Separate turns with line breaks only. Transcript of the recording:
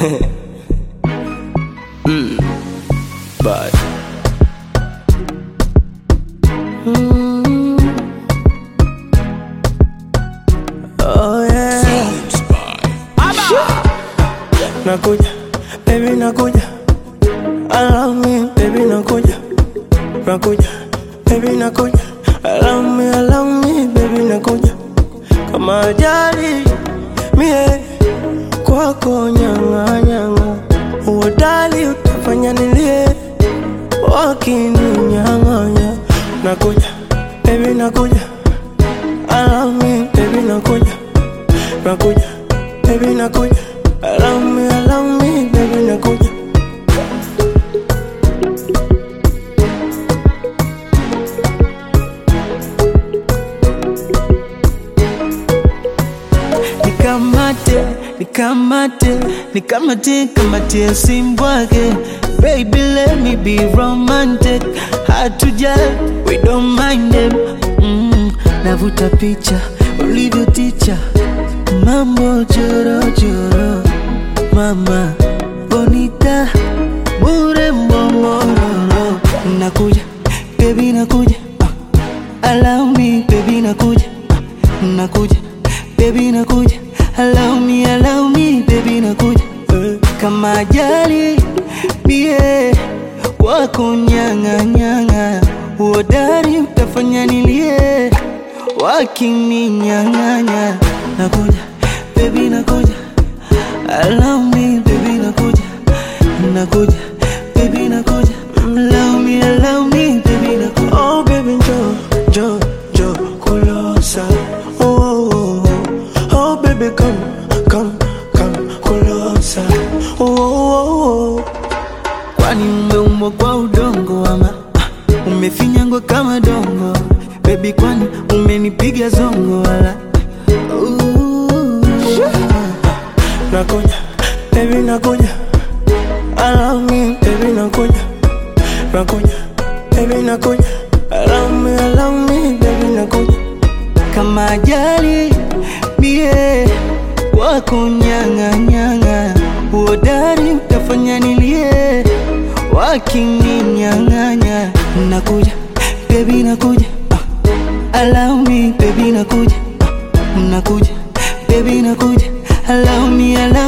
mm. But
Oh yeah. Nakuja, baby nakuja. Allow me, baby nakuja. Nakuja, baby nakuja. Allow me, allow me, baby nakuja. Kama ajali mie kwako nyanga nyanga, uodali utafanya nilie wakininyang'anya. Nakuja, baby nakuja. Allow me, baby nakuja. Nakuja, baby nakuja. Allow me, allow me, baby nakuja.
nikamate nikamate nikamate kamatie simbwake baby let me be romantic hard to judge we don't mind them mm, navuta picha ulivyo ticha mambo jorojoro mama bonita bure mbomororo nakuja baby nakuja ah, allow me baby nakuja ah, nakuja baby nakuja allow me allow me baby nakuja eh, kama ajali bie wako nyanga nyanga uodari utafanya nilie wakininyang'anya nakuja baby nakuja allow me baby nakuja nakuja baby nakuja allow me allow me baby nakuja
Oh baby njoo, njoo, njoo kulosa. Oh, oh, oh, oh. oh baby come, come, come kulosa. Oh, oh, oh, oh.
kwani umeumbwa kwa udongo ama ah, umefinyangwa kama dongo bebi kwani umenipiga zongo wala Ooh.
Nakuja, baby nakuja. Allow me, baby nakuja. Nakuja, baby nakuja. Allow me, allow me, baby nakuja.
kama ajali mie wako nyang'anyang'a uodari utafanya nilie wakininyang'anya nakuja bebi nakuja ah, allow me bebi nakuja ah, nakuja bebi nakuja allow me allow